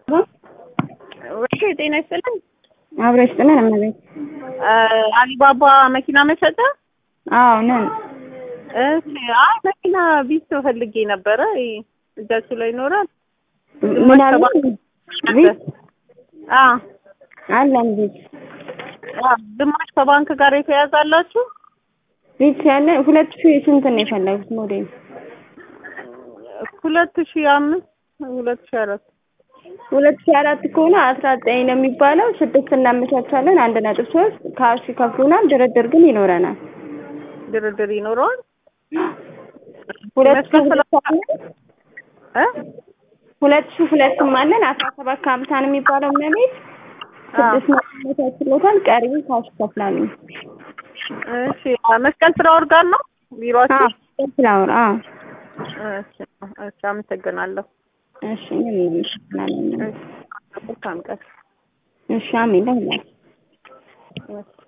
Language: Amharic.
ወይ ጤና ይስጥልኝ። አብረሽ ጥለን እመቤት አሊባባ መኪና መሸጫ? አዎ ነን። እሺ። አይ መኪና ቢስ ፈልጌ ነበረ። እጃችሁ ላይ ይኖራል? ምን አለ? ቤት አ አለን ቤት ግማሽ ከባንክ ጋር የተያዘ አላችሁ? ቤት ያለ ሁለት ሺህ ስንት ነው የፈለጉት ሞዴል? ሁለት ሺህ አምስት ሁለት ሺህ አራት ሁለት ሺህ አራት ከሆነ አስራ ዘጠኝ ነው የሚባለው። ስድስት እናመቻቻለን። አንድ ነጥብ ሶስት ካሽ ይከፍሉናል። ድርድር ግን ይኖረናል። ድርድር ይኖረዋል። ሁለት ሺህ መስከረም ሁለት አለን እ ሁለት ሺህ ሁለትም አለን። አስራ ሰባት ከሀምሳ ነው የሚባለው እመቤት ስድስት መቶ አመቻችሎታል። ቀሪው ካሽ ይከፍላሉ። እሺ መስቀል ፍራኦል ጋር ነው ቢሮአችሁ? ፍላወር አዎ እሺ እሺ፣ አመሰግናለሁ። እሺ እኛም እናመሰግናለን። መልካም ቀን። እሺ አሜን ለሁላችሁ እሺ